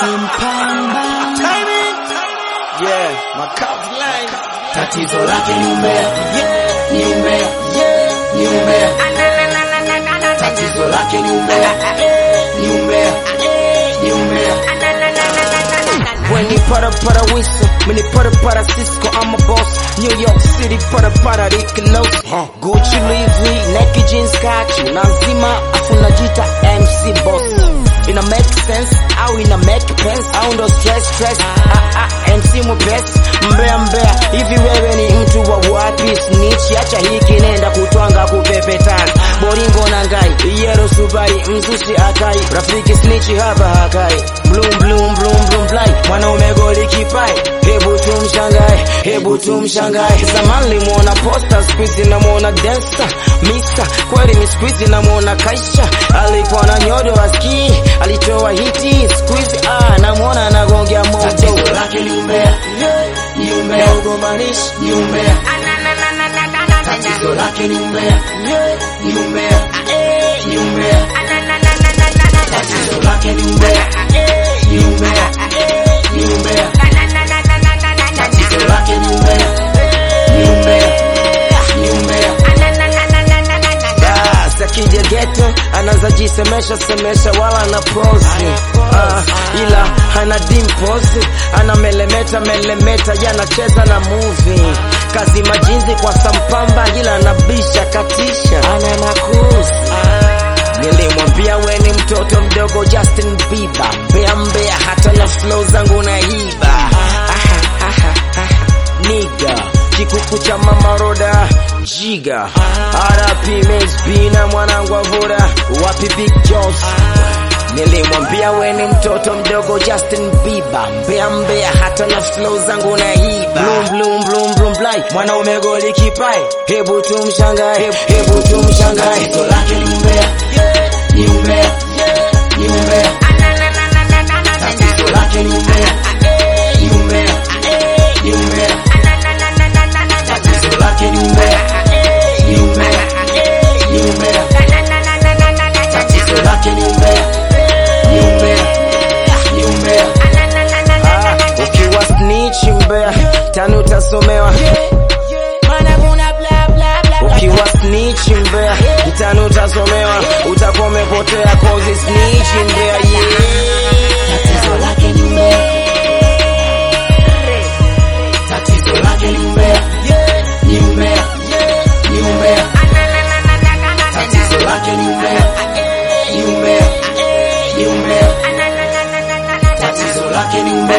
Simpamba. Yeah, my cup line. Tatizo lake ni umbea, yeah, ni umbea, yeah, ni umbea. Tatizo lake ni umbea, ni umbea, ni umbea. When you para para whistle, when you para para Cisco, I'm a boss. New York City para para Rick Los. Gucci Louis V, Nike jeans kaki, nazima afu najita MC boss. Ina make sense au ina make sense au ndo stress stress. Ah ah, MC mwepesi, mbea mbea. Hivi wewe ni mtu wa wapi? Snitch, acha hiki nenda kutwanga kupepetana. Boringo na ngai, yero subari, mzushi akai. Rafiki snitch hapa hakai. Bloom bloom bloom bloom fly. Mwanaume goli kipai. Hebu tumshangae, hebu tumshangae. Zamani limuona posta, squeeze namuona dancer. Misa, kweli mi squeeze namuona kaisha. Alikuwa na nyodo aski, alitoa hiti. Squeeze ah, namuona anagongea moto. Tatizo lake ni umbea, ni umbea. Ugomanishi, ni umbea. Tatizo lake ni umbea, ni umbea, ni umbea. Tatizo lake ni umbea, ni umbea, ni umbea. Tatizo lake ni umbea, ni umbea, ni umbea. Bas, akija geto anaanza jisemesha semesha wala na pozi ah, ila hana dimples ana melemeta melemeta yanacheza na movie kazi majinzi kwa sampamba ila anabisha katisha ana makuzi Nilimwambia we ni mtoto mdogo Justin Bieber, mbea mbea, hata na flow zangu na hiba. Aha, aha, aha. Niga kikuku cha mama roda jiga RP MSB na mwanangu avura wapi Big Joss Nilimwambia we ni mtoto mdogo Justin Bieber, mbea mbea, hata na flow zangu na hiba. Bloom bloom bloom bloom fly, mwanaume goli kipai, hebu tumshangae, hebu tumshangae. Tatizo lake ni umbea, ni umbea, ni umbea. Tatizo lake ni umbea, ni umbea, ni umbea. Tatizo lake ni umbea, ni umbea, ni umbea. Tatizo lake ni umbea, ni umbea, ni umbea. Ah, ukiwa snitch mbea tani utasomewa ukiwa snitch mbea tani utasomewa utakuwa umepotea cause snitch mbea yeah. Tatizo lake ni umbea. Tatizo lake ni umbea, ni umbea, ni umbea. Tatizo lake ni umbea, ni umbea, ni umbea. Tatizo lake ni umbea.